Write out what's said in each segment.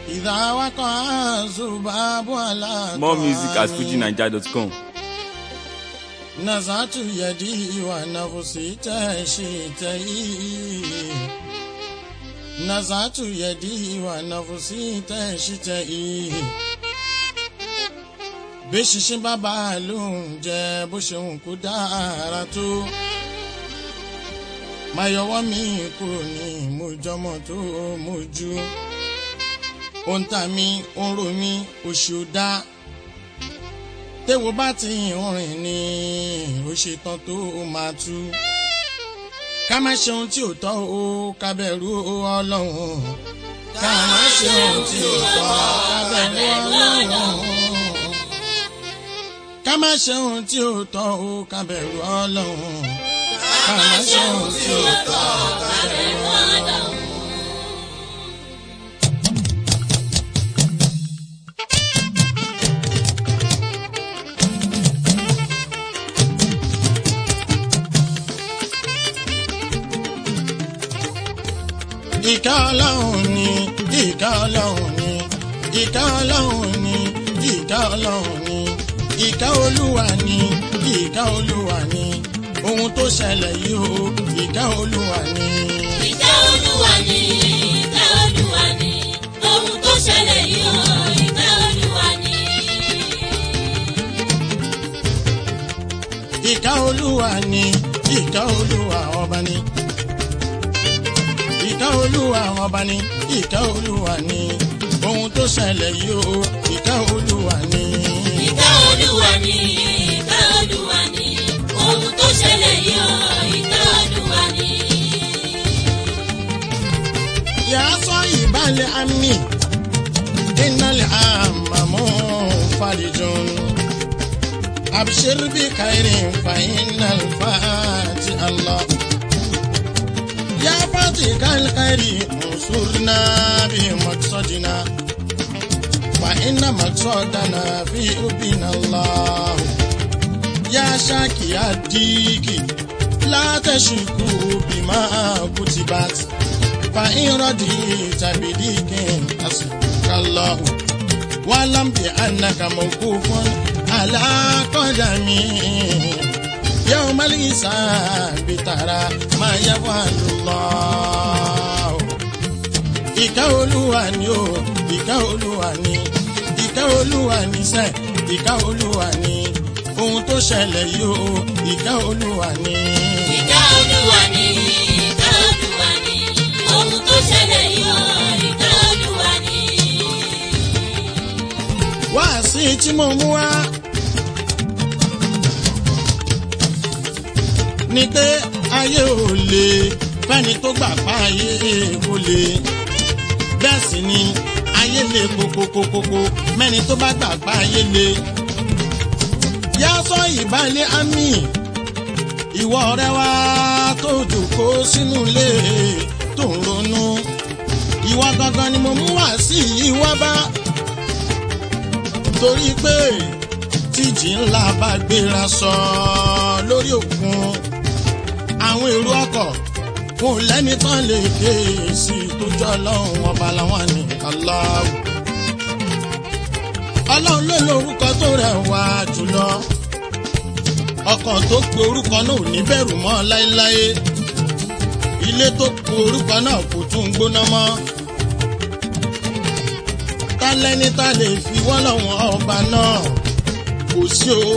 إذا وقع الذباب على More music at طعامي fujinaija.com. نزعت يدي ونفسي تشتهي نزعت يدي ونفسي تشتهي bẹ́ṣinṣin bàbá ló ń jẹ bó ṣe ń kó dára tó máa yọwọ́ mi kúrò ní mojọ́mọ́ tó mojú ó ń ta mi ó ń ro mi oṣù dá téwo bá ti ń rìn ní ó ṣetán tó máa tú ká má ṣe ohun tí ò tọ́ o ká bẹ̀rù ọlọ́run ká má ṣe ohun tí ò tọ́ ká bẹ̀rù ọlọ́run ká má ṣe ohun tí ò tọ́ o ká bẹ̀rù ọlọ́run ká má ṣe ohun tí ò tọ́ ká bẹ̀rù ọlọ́run. ìka ọlọ́run ni ìka ọlọ́run ni ìka ọlọ́run ni ìka ọlọ́run ni ìka olúwa ni ìka olúwa ni ohun tó ṣẹlẹ̀ yìí o ìka olúwa ni. Ìkẹ́ Olúwa ni, ìkẹ́ Olúwa ni, ohun tó ṣẹlẹ̀ yìí o, ìkẹ́ Olúwa ni. ìka olúwa ni ìka olúwa ọba ni. ìka olúwa ọba ni ìka olúwa ni ohun tó ṣẹlẹ̀ yìí o ìka olúwa ni. Ìkẹ́ Olúwa ni, ìkẹ́ Olúwa ni, ohun tó ṣẹlẹ̀ yìí o, ìkẹ́ Olúwa ni. يا صاحب الأمن إن الأم منفرج أبشر بخير فإن الفاتح الله يا فاتح الخير انصرنا بمقصدنا فإن مقصدنا في ربنا الله يا شاكي الديك لا تشركوا بما كتبت فإن رضيت بديك حسبك الله واعلم بأنك موقوف على قدمي يوم الحساب ترى ما يفعل الله ìkẹ́ olúwa ni o ìkẹ́ olúwa ni ìkẹ́ olúwa ni sẹ́ ìkẹ́ olúwa ni ohun tó ṣẹlẹ̀ yìí o ìkẹ́ olúwa ni. Ìkẹ́ Olúwa ni, ìkẹ́ Olúwa ni, ohun tó ṣẹlẹ̀ yìí o, ìkẹ́ Olúwa ni. wáàsí tí mo mú wá. ni pé ayé ò lè fẹ́ni tó gbà pa ayé kò lè. bẹ́ẹ̀ sì ni ayé lè kókókókókó mẹ́ni tó bá gbà pa ayé lè. yá sọ ìbálẹ̀ àmì ìwọ ọ̀rẹ́ wa tó jòkó sínú ilé tó ń ronú. ìwọ gangan ni mo mú wá sí ìwọ bá torí pé tíjì ńlá bá gbéra sọ lórí òkun àwọn èrò ọkọ̀ kò lẹ́ni tán lè ké sí tó jọ ọlọ́run ọba làwọn ní aláwọ̀ ọlọ́run ló lórúkọ tó rẹwà jùlọ ọkàn tó pe orúkọ náà ò ní bẹ̀rù mọ́ láéláé ilé tó pe orúkọ náà kò tún gbóná mọ́ ta lẹ́ni tá lè fi wọ́n lọ́wọ́ ọba náà kò sí o.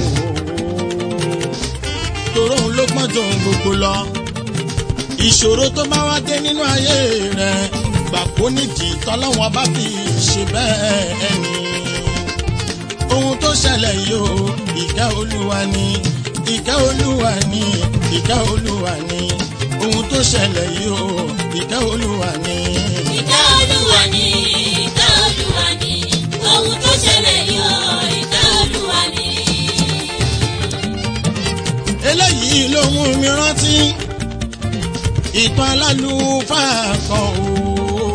Tòró òun ló pọ́n tó ohun gbogbo lọ. Ìṣòro tó bá wá dé nínú ayé rẹ̀ gbà kó nídìí tọ́lọ́wọ́n bá fi ṣe bẹ́ẹ̀ ẹni. Ohun tó ṣẹlẹ̀ yìí o, ìkẹ́ olúwa ni, ìkẹ́ olúwa ni, ìkẹ́ olúwa ni. Ohun tó ṣẹlẹ̀ yìí o, ìkẹ́ olúwa ni. Ìkẹ́ Olúwa ni, ìkẹ́ Olúwa ni, ohun tó ṣẹlẹ̀ yìí o, ìkẹ́ Olúwa ni. eléyìí ló mú mi rántí ìtàn alálùfáà kan o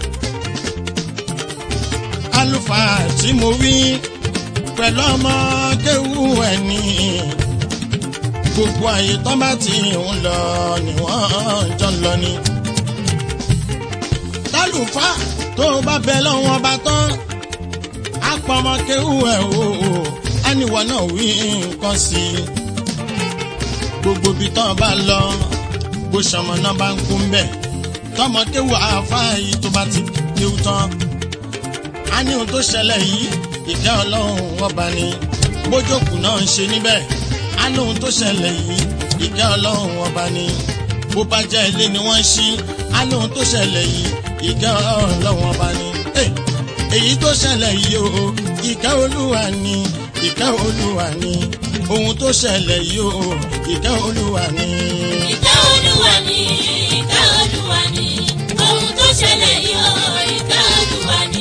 àlùfáà tí mo wí pẹ̀lú ọmọ kéwú ẹni gbogbo àyè tán bá ti ń lọ ni wọ́n jọ ń lọ ni. tálùfáà tó o bá bẹ lọ́wọ́ ọba tán á pọmọ kéwù ẹ̀ o ẹniwọ náà wí nǹkan sí i gbogbo ibi tán bá lọ bó ṣọmọ náà bá ń kú mbẹ tọmọ kéwù àáfàá yìí tó bá ti kéwù tán a ní ohun tó ṣẹlẹ̀ yìí ìkẹ́ ọlọ́run ọba ni bójókù náà ń ṣe níbẹ̀ a ní ohun tó ṣẹlẹ̀ yìí ìkẹ́ ọlọ́run ọba ni bó bá jẹ́ ilé ni wọ́n ń ṣí a ní ohun tó ṣẹlẹ̀ yìí ìkẹ́ ọlọ́run ọba ni. Hey! èyí tó ṣẹlẹ̀ yìí o ìkẹ́ olúwa ni ìkẹ́ olúwa ni ohun tó ṣẹlẹ̀ yìí o ìkẹ́ olúwa ni. Ìkẹ́ Olúwa ni, ìkẹ́ Olúwa ni, ohun tó ṣẹlẹ̀ yìí o, ìkẹ́ Olúwa ni.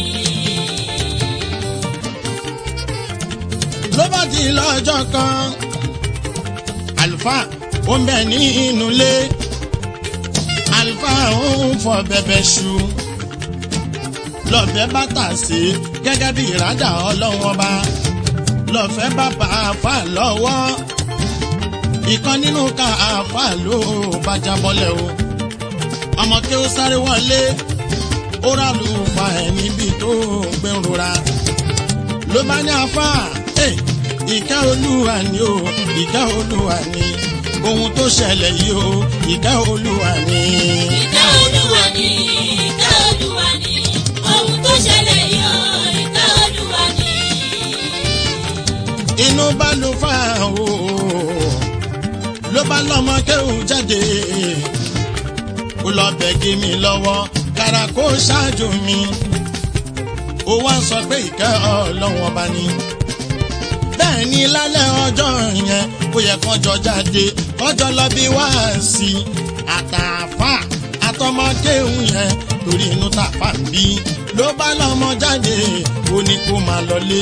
ló bá di lọ́jọ́ kan àlùfáà ó ń bẹ ní inú ilé àlùfáà ó ń fọ bẹ̀bẹ̀ ṣu lọ́fẹ̀ẹ́ bá tà sí gẹ́gẹ́ bí ìrádà ọlọ́wọ́n bá lọ́fẹ̀ẹ́ bá bá àáfà lọ́wọ́ ìkan nínú ká àáfà ló bá jábọ́lẹ̀ o ọmọ kí ó sáré wọlé ó rà lù fa ẹ̀ níbi tó gbẹ̀rora ló bá ní àáfà ẹ̀ ìkẹ́ olúwa ni o ìkẹ́ olúwa ni ohun tó ṣẹlẹ̀ yìí o ìkẹ́ olúwa ni. Ìkẹ́ Olúwa ni, ìkẹ́ Olúwa ni, ohun tó ṣẹlẹ̀ yìí o, ìkẹ́ Olúwa ni. inú bá ló fà o ló bá lọ́mọ kéwù jáde ó lọ bẹ̀gì mi lọ́wọ́ kàrà kó ṣáájú mi ó wá sọ pé ìkẹ́ ọlọ́wọ́n bá ní. bẹ́ẹ̀ ni lálẹ́ ọjọ́ yẹn ó yẹ kọjọ jáde kọjọ lọ bí wá sí i àtàfà àtọmọ kéwù yẹn torí inú tàfà ń bí ló bá lọ́mọ jáde ó ní kó máa lọlé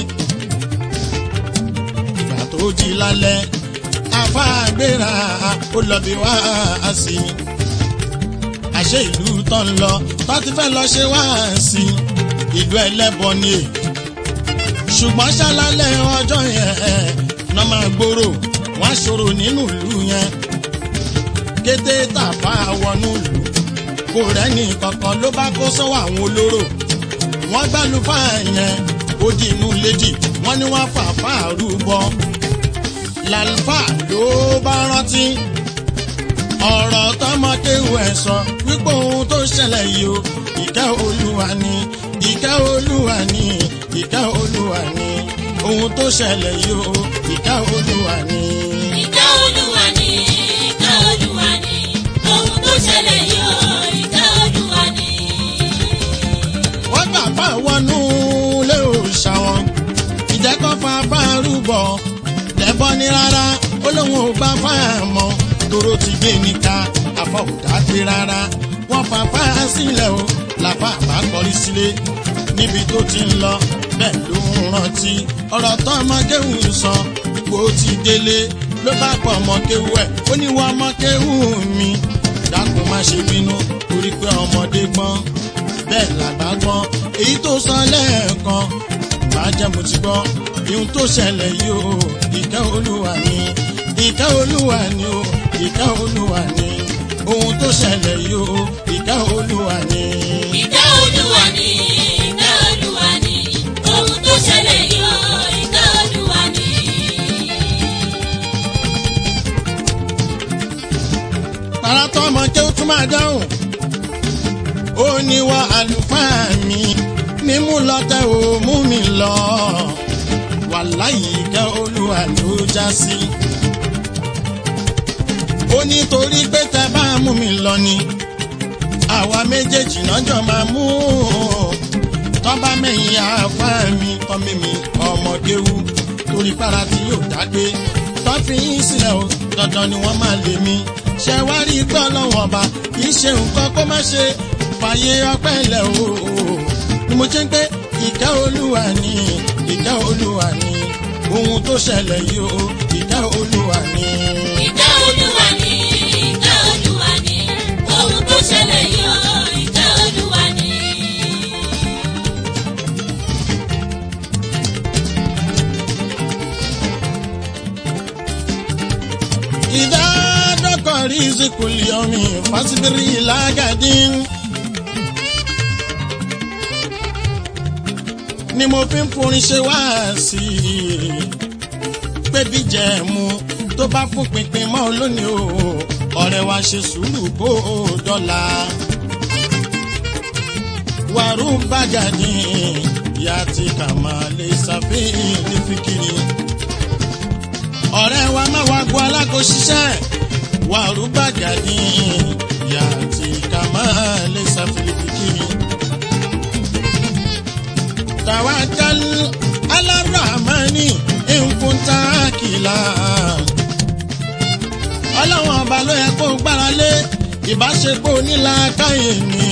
ìgbà tó jí lálẹ́ afáàgbéra ó lọ bí wá sí i àṣé ìlú tó ń lọ tó ti fẹ́ lọ ṣe wá sí i ìlú ẹlẹ́bọ ni è ṣùgbọ́n ṣálálẹ̀ ọjọ́ yẹn ná máa gbòòrò wọ́n á ṣòro nínú ìlú yẹn kété tàfà wọnú ìlú kò rẹ́ni kankan ló bá kó sọ́wọ́ àwọn olóró wọ́n gbálùfà yẹn ó di inú lédì wọ́n ní wọ́n fàáfà rúbọ làlùfà ló bá rántí ọ̀rọ̀ tọmọkéwù ẹ̀ sọ wípé ohun tó ṣẹlẹ̀ yìí o ìkẹ́ olúwa ni ìkẹ́ olúwa ni ìkẹ́ olúwa ni ohun tó ṣẹlẹ̀ yìí o ìkẹ́ olúwa ni. Ìkẹ́ Olúwa ni, ìkẹ́ Olúwa ni, ohun tó ṣẹlẹ̀ yìí o, ìkẹ́ Olúwa ni. wọ́n gbà fà wọnú lé òòṣà wọn ìjẹ́kọ́ fa fárúbọ̀ lẹ́bọ́ ní rárá ó lóun ò gbà fà mọ́ tóró ti gbé níka àfọ̀hùdá gbé rárá wọ́n fa fà sílẹ̀ o làfà bá kọrí sílé níbi tó ti ń lọ bẹ́ẹ̀ ló ń rántí ọ̀rọ̀ tó ọmọ kéwù ń sọ bó ti délé ló bá pọ̀ ọmọ kéwù ẹ̀ ó ní wọ́n ọmọ kéwù mi dákun má ṣe bínú torí pé ọmọdé gbọ́n bẹ́ẹ̀ làgbà gbọ́n èyí tó sọ lẹ́ẹ̀kan máa jẹ́ mo ti gbọ́ ihun tó ṣẹlẹ̀ yìí o ìkẹ́ olúwa ni ìkẹ́ olúwa ni o ìkẹ́ olúwa ni ohun tó ṣẹlẹ̀ yìí o ìkẹ́ olúwa ni. Ìkẹ́ Olúwa ni, ìkẹ́ Olúwa ni, ohun tó ṣẹlẹ̀ yìí o, ìkẹ́ Olúwa ni. tààrà tó ọmọ jẹ́ ó tún máa dáhùn. ó ní wá àlùfáà mi mímú lọ́tẹ̀ ò mú mi lọ. wàláyé ìkẹ́ olúwa ló já sí. ó ní torí pé tẹ bá mú mi lọ ni àwa méjèèjì náà jọ máa mú tọ́ba mẹ́yìn àáfà mi tọ́mí mi ọmọdé wú torí para tí yóò dágbé tọ́fì yín sílẹ̀ o dandan ni wọ́n máa lè mí ṣe wá rí gbọ́ lọ́wọ́ ọba kì í ṣe nǹkan kó má ṣe fàyè ọpẹ́ ilẹ̀ o ni mo ṣe ń pé ìkẹ́ olúwa ni ìkẹ́ olúwa ni ohun tó ṣẹlẹ̀ yìí o ìkẹ́ olúwa ni. Ìkẹ́ Olúwa ni, ìkẹ́ Olúwa ni, ohun tó ṣẹlẹ̀ yìí o, ìkẹ́ Olúwa ni. إذا دق رزق اليوم فاصبر إلى غد ni mo fi ń forin ṣe wá sí i pé bí jẹ̀mú tó bá fún pinpin mọ́ lónìí o ọ̀rẹ́ wa ṣe sùúrù kó o dọ́là. wàrú bàjá ní ìyá tí kà máa lè ṣàfihàn ní fìkìrì. ọ̀rẹ́ wa má wá gbọ́ alákò ṣiṣẹ́ wàrú bàjá ní ìyá tí kà máa lè ṣàfihàn ní fìkìrì. tawakkal ala rahmani in kunta akila ọlọ́wọ́n ọba ló yẹ kó gbára lé ìbáṣepọ̀ onílàákàyè ni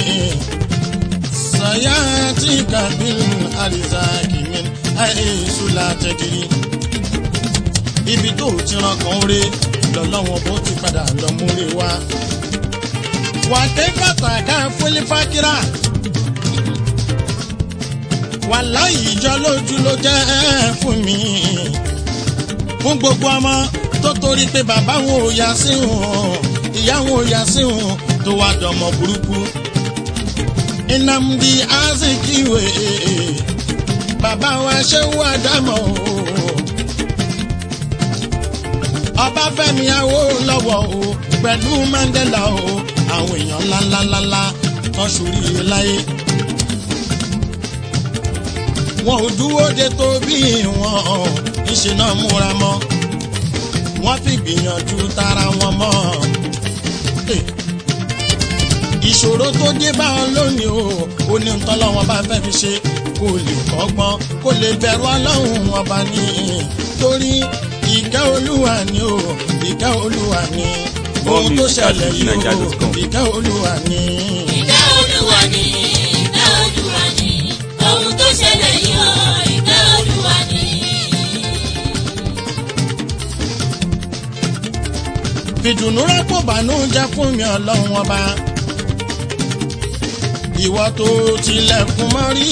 sayati kabil arizaki min aisula tẹdiri ibi tó ti ran kan re lọ́lọ́wọ́n bó ti padà lọ múre wá. wà á ké pàtàkì fúlífàkìrà wà láyé ìjọ lójú ló jẹ́ fún mi fún gbogbo ọmọ tó torí pé bàbá wọn ò yá sí wọn ìyá wọn ò yá sí wọn tó wá dọmọ burúkú. Nnamdi Azikiwe bàbá wa ṣe wà dámọ̀ o. Ọbáfẹ́mi Awólọ́wọ̀ o pẹ̀lú Mandela o àwọn èèyàn ńláńláńlá kan ṣoríire láyé. Wọn ò dúró de tó bí wọn ìṣe náà múra mọ́ wọ́n fi gbìyànjú tara wọn mọ́. ìṣòro tó dé bá wọn lónìí o ó ní ntọ́lọ́wọ́n bá fẹ́ fi ṣe kó lè kọ́gbọ́n kó lè bẹ̀rù ọlọ́run wọn bá ní torí ìkẹ́ olúwa ni o ìkẹ́ olúwa ni ohun tó ṣẹlẹ̀ yìí o ìkẹ́ olúwa ni. ìkẹ́ olúwa ni ìkẹ́ olúwa ni ohun tó ṣẹlẹ̀ yìí o ìkẹ́ olúwa ni. fìdùnnú rẹ́pọ̀ bànújẹ́ fún mi ọlọ́run ọba. ìwọ tó tilẹ̀kùn mọ́rí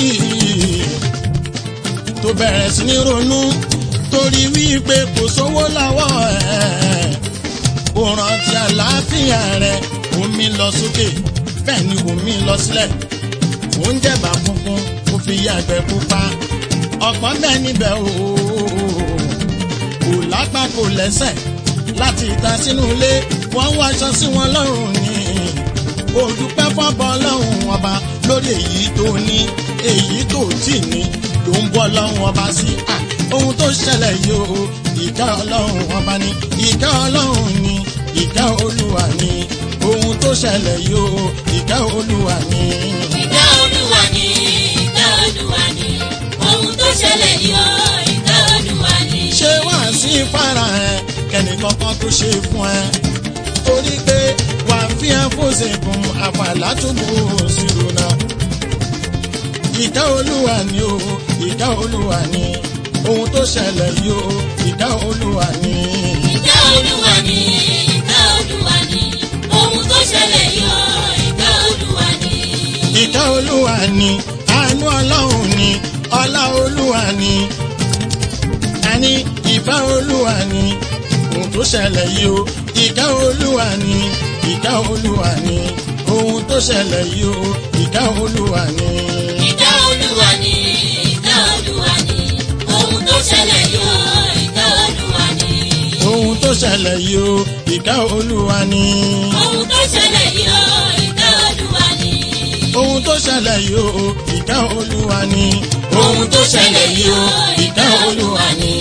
tó bẹ̀rẹ̀ sí ní ronú torí wípé kò sówó lọ́wọ́ ẹ̀. kò rántí àlàáfíà rẹ̀ omi lọ sókè bẹ́ẹ̀ ni omi lọ sílẹ̀. oúnjẹ bá funfun kò fi yàgbẹ́ pupa ọ̀pọ̀ bẹ́ẹ̀ níbẹ̀ ooo kò lápá kò lẹ́sẹ̀ láti ìta sínú ilé wọ́n ń wáṣọ sí wọn lọ́rùn ni olùpẹ́ fọ́bọ lọ́hùn ọba lórí èyí tó ní èyí tó tì ní ló ń bọ́ lọ́hùn ọba sí à ohun tó ṣẹlẹ̀ yìí o ìkẹ́ ọlọ́hùn ọba ni ìkẹ́ ọlọ́hùn ni ìkẹ́ olúwa ni ohun tó ṣẹlẹ̀ yìí o ìkẹ́ olúwa ni. ìkẹ́ olúwa ni ìkẹ́ olúwa ni ohun tó ṣẹlẹ̀ yìí o ìkẹ́ olúwa ni. ṣé wá sí fara ẹ kẹ́ni kankan tó ṣe fún ẹ torí pé wà á fi ẹ fòṣègùn àfàlà tó bò ó sí ronà. ìkẹ́ olúwa ni o ìkẹ́ olúwa ni ohun tó ṣẹlẹ̀ yìí o ìkẹ́ olúwa ni. ìkẹ́ olúwa ni ìkẹ́ olúwa ni ohun tó ṣẹlẹ̀ yìí o ìkẹ́ olúwa ni. ìkẹ́ olúwa ni àánú ọlọ́run ni ọlá olúwa ni àní ìfẹ́ olúwa ni ohun tó ṣẹlẹ̀ yìí o ìkẹ́ olúwa ni ìkẹ́ olúwa ni ohun tó ṣẹlẹ̀ yìí o ìkẹ́ olúwa ni. ìkẹ́ olúwa ni ìkẹ́ olúwa ni ohun tó ṣẹlẹ̀ yìí o ìkẹ́ olúwa ni. ohun tó ṣẹlẹ̀ yìí o ìkẹ́ olúwa ni. ohun tó ṣẹlẹ̀ yìí o ìkẹ́ olúwa ni. ohun tó ṣẹlẹ̀ yìí o ìkẹ́ olúwa ni. ohun tó ṣẹlẹ̀ yìí o ìkẹ́ olúwa ni.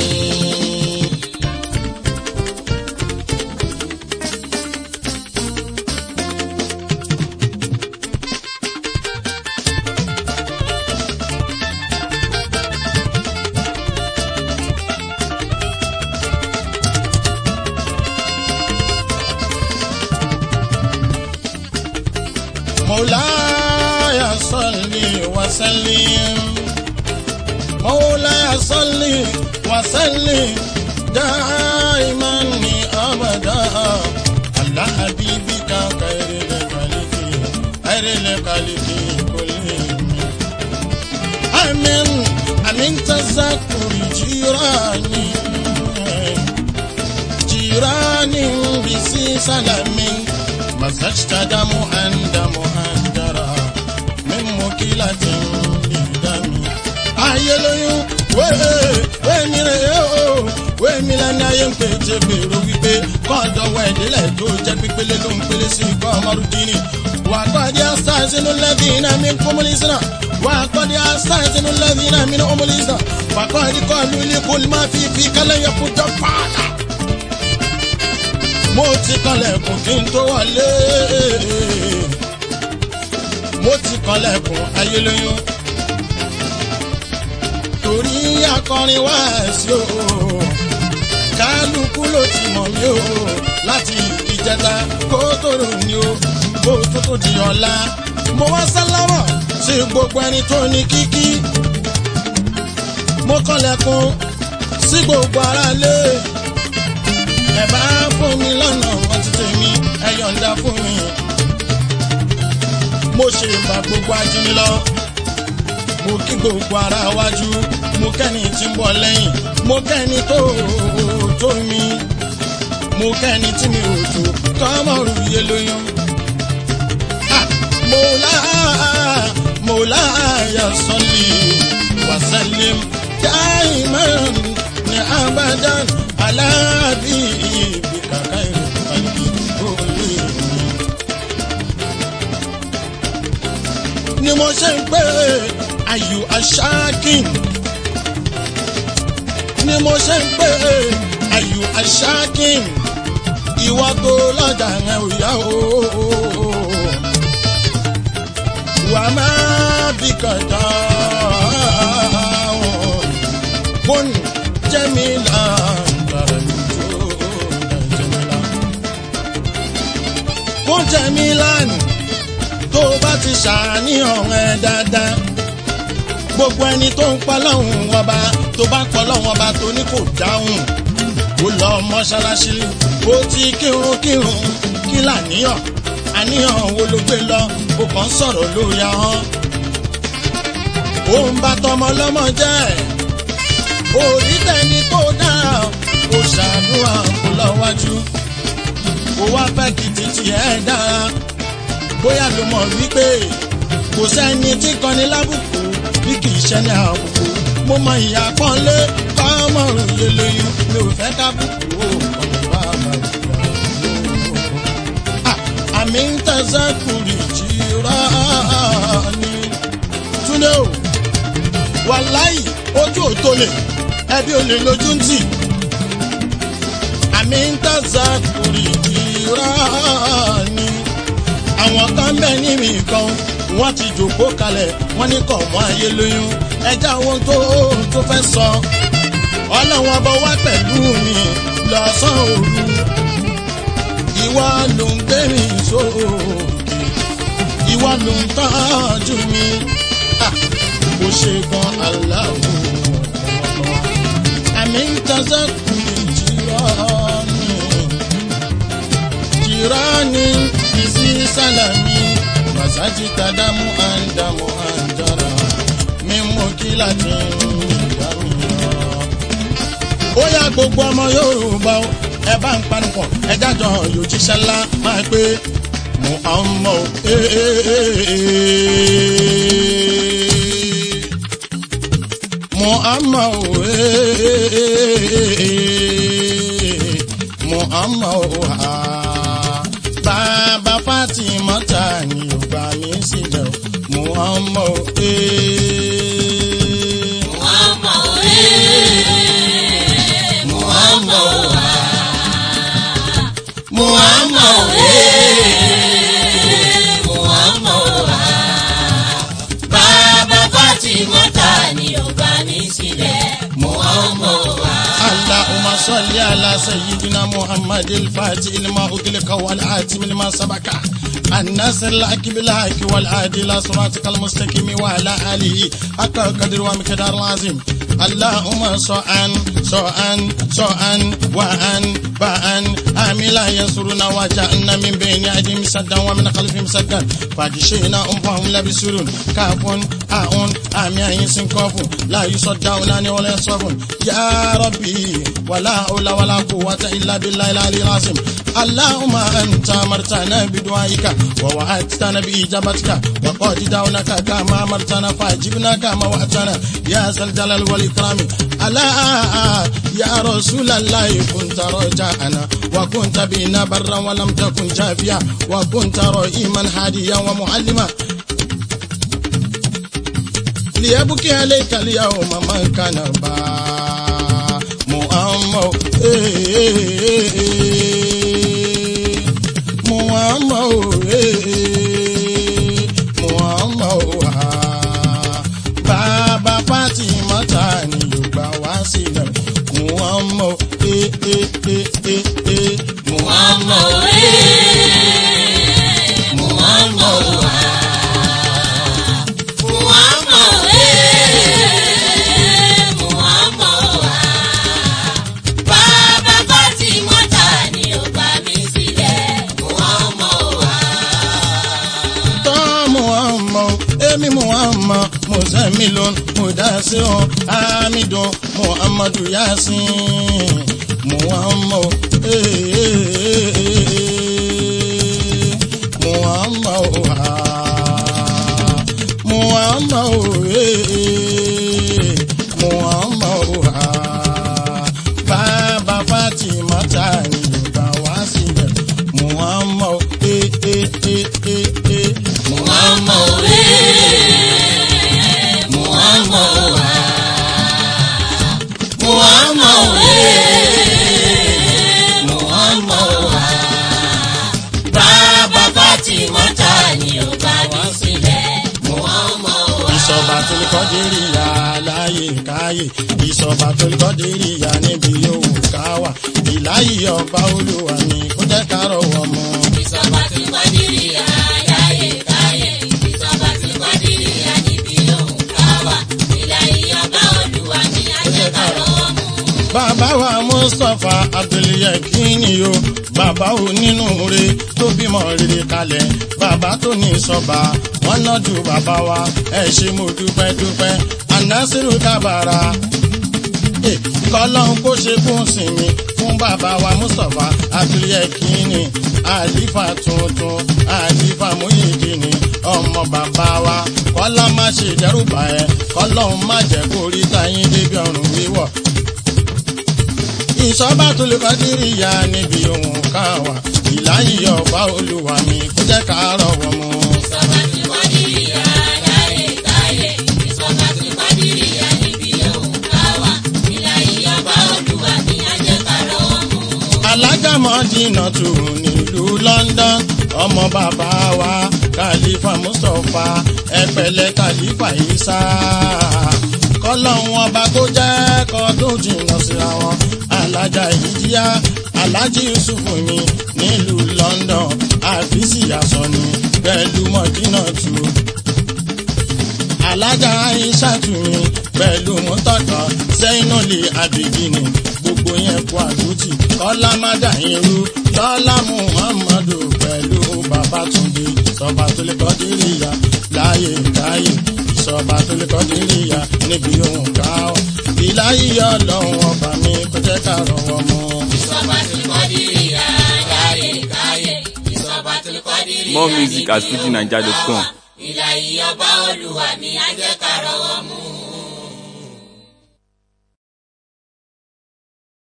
مولاي صل وسلم مولاي صل وسلم دائما ابدا على حبيبك خير الخلق خير الخلق كلهم امين امين تذكر جيراني جيراني بسي سلامي مزجت دم عند مهندرة من مكيلة بدم أي yé lóyún wéèmí rẹ̀ yóò wéèmí lẹ́ni ayé ń pè tí gbèrò wípé kọ́ńdọ̀wọ́ ìdílé tó jẹ́ pípélé ló ń pélé sí ikọ́ ọmọdúndínní wà á kọ́ di asásínú lẹ́bí iná mi kúmúlísínà wà á kọ́ di asásínú lẹ́bí iná mi kúmúlísínà wà á kọ́ di kọ́ lulí kúlí má fi fi kálẹ̀ yẹ kó jọ pààlà. mo ti kanlẹ̀kùn kí n tó wọlé mo ti kanlẹ̀kùn ayélujára torí akọrin wá sí o kálukú ló ti mọ̀ mí o láti ìjẹta kó tó rò ní o kó tó tó di ọ̀la mo wá sálámọ̀ sí gbogbo ẹni tó ní kíkí mo kànlẹ̀kùn sí gbogbo aráalé ẹ bá fún mi lọ́nà wọn ti tèmi ẹ yọ̀ǹda fún mi mo ṣe ìgbà gbogbo ajínigbọ́ lọ mo kí gbogbo ara wájú mo kẹ́ni tí ń bọ̀ lẹ́yìn mo kẹ́ni tó tó mi mo kẹ́ni tí mi ò tó tọ́mọ̀rù yé lóyún. Ah, Mọ̀lá Mọ̀lá ya sọ́lì wàsálìm dáìmán ní abadan aláàbí ibi kàkà ìrìnkàlì olè mi. ni mo ṣe ń pè ayù aṣáàkìn ni mo ṣe ń pè ayù aṣáàkìn ìwà tó lọ́jà rẹ̀ ò yá o wà má bí kàdá kún jẹ́mílà gbàrà ìjó jẹ́mílà kún jẹ́mílà ni tó bá ti ṣàníyàn ẹ dáadáa gbogbo ẹni tó ń pa lọ́hùn ọba tó bá pọ̀ lọ́hùn ọba tó ní kò dáhùn ó lọ mọ́ṣáláṣí ó ti kírun kírun kí làníyàn àníyàn wo ló gbé lọ ó kàn ń sọ̀rọ̀ lórí ahọ́n ó ń bá tọmọ lọ́mọ jẹ́ orí tẹni tó dáa ó ṣàdúrà kó lọ wájú ó wá fẹ́ kí títí ẹ̀ dára bóyá ló mọ̀ wípé kò sẹ́ni tí kọ́ni lábùkù bí kì í ṣẹ́ni àbùkù mo mọ ìyá pọ́nlé kọ́mọ̀rún yé lóyún mi ò fẹ́ kábùkù ó ọ̀nà bá bá ìgbà àmì ń tẹ̀sẹ̀ kùrì jìrọ̀ ni túnde o wàláì ojú ò tó lè ẹbí ò lè lójú ń tì àmì ń tẹ̀sẹ̀ kùrì jìrọ̀ ni àwọn kan bẹ níbi kan wọ́n ti jòkó kalẹ̀ wọ́n ní kọ̀ mọ́ ayé lóyún ẹja ohun tó tó fẹ́ sọ ọlọ́wọ́n bọ wá pẹ̀lú mi lọ́sàn òru ìwọ ló ń gbé mi sóòkè ìwọ ló ń tọ́jú mi kò ṣe gan aláwọ̀ àmì ń tọ́sẹ̀ kù jìrọ̀ ni jìrọ̀ ni isi salami masaji tadamu andamu anjara mímú kíláàtì ìdámiyàn. ó yá gbogbo ọmọ yorùbá o ẹ bá ń panupọ̀ ẹ jájọ yóò jíṣẹ́ ńlá máa pé muhammad muhammad muhammad bàbá fatima ta ni ò gbà mí sílẹ̀ o muhammad ee. Muhammad eh, Muhammad ah, Muhammad eh, Muhammad ah, Bàbá Fatima ta ni ó gbà mí sílẹ̀ Muhammad ah. اللهم صل على سيدنا محمد الفاتح لما أغلق والآتم لما سبق الناصر الحق بالحق والعادي إلى صراطك المستقيم وعلى آله حق قدر ومقدار العظيم اللهم صعن صعن صعن وعن بأن آملا يسرنا وجعلنا من بين أيديهم سدا ومن خلفهم سدا فاجشينا أم فهم لا بسرون كاف أون آمي أين كوف لا يصدعون ولا يصرفون يا ربي ولا حول ولا قوة إلا بالله العلي العظيم اللهم أنت أمرتنا بدعائك ووعدتنا بإجابتك وقد دعوناك كما أمرتنا فأجبنا كما وعدتنا يا ذا الجلال والإكرام ألا يا رسول الله كنت رجاءنا وكنت بنا برا ولم تكن جافيا وكنت رئيما هاديا ومعلما ليبكي عليك اليوم من كان با محمد محمد محمد bàbá Fátímọ́tà ni yóò gbà wá sílẹ̀ Muhammad Muhammad Muhammad Muhammad Muhammad bàbá Fátímọ́tà ni ó gbà mí sílẹ̀ Muhammad. tọ́ Muhammad èmi Muhammad mùsàmílòn mùdásíhùn amídùn Muhammadu yasin Muhammad Muhammad Muhammad Muhammad bàbá Fátímọ́tà ni yorùbá wá sílẹ̀ Muhammad Muhammad Muhammad Muhammad Muhammad bàbá Fátímọ́tà ni ó bá mi sílẹ̀ Muhammad. ìṣọba tó lè kọ́ dérí ya láyé káyé ìṣọba tó lè kọ́ dérí ya níbi yòówù káwà ìláyé ọba olúwa ni kó jẹ́ ká rọwọ́ mọ́. Ìsọ̀bà tí kò dìrì àyáyé káyé. Ìsọ̀bà tí kò dìrì àníbi òun káwà. Ìlà ìyọba olúwa ni ajẹ́kọ̀rọ̀ mú. bàbá wa mustapha abdulyakini o bàbá o nínú re tó bímọ rere kalẹ̀ bàbá tó ní sọba wọn náà ju bàbá wa ẹ ṣe mo dúpẹ́ dúpẹ́ anasiru kábàárà kọlọ́n kó ṣe fún sinmi fún bàbá wa mustapha abdulyakini àlífà tuntun àlífà múyìdìní ọmọ bàbá wa kọ́lá má ṣe dẹ́rùbà ẹ kọ́lọ́n má jẹ́ kó rí táyín débi ọ̀run wíwọ̀ ìṣọ́bà tó lè kọ́ dírí ya níbi ohun kan wà ìláyé ọba olúwa mi kó jẹ́ ká rọ̀wọ́ mu. Ìsọ̀bà tí kò dìrì àyáyé káyé. Ìsọ̀bà tí kò dìrì àníbi òun káwà. Ìlà ìyọba olúwa ni ajẹ́kọ̀rọ̀ mú. alágàmọ́dínà tù nílùú London ọmọ bàbá wa kàlífà Mustapha ẹ̀pẹ̀lẹ̀ kàlífà Isa kọ́lọ́hún ọba kó jẹ́ kọ́ tó jìnnà síra wọn alájà ìjìyà alájì Yusufu mi nílùú London àfíìsì àsọ̀ni pẹ̀lú mọ̀dínà tù alájà aishatu mi pẹ̀lú mọ́tọ́tọ̀ sẹ́yìnàlè àbìdínì gbogbo yẹn kú àdútì kọ́lá mádà irú lọ́lá muhammadu pẹ̀lú babatunde ìsọba tó lè kọ́ díríyà láyé káyé ìsọba tó lè kọ́ díríyà níbi ohun ká ọ ìláyé ọlọ́run ọba mi kò jẹ́ ká rọwọ́ mọ́. Ìsọ̀bà tí kò dìrì àyáyé káyé. Ìsọ̀bà tí kò dìrì More music at fujininja.com. Ìlà ìyọba olúwa ni ajẹ́kọ̀rọ̀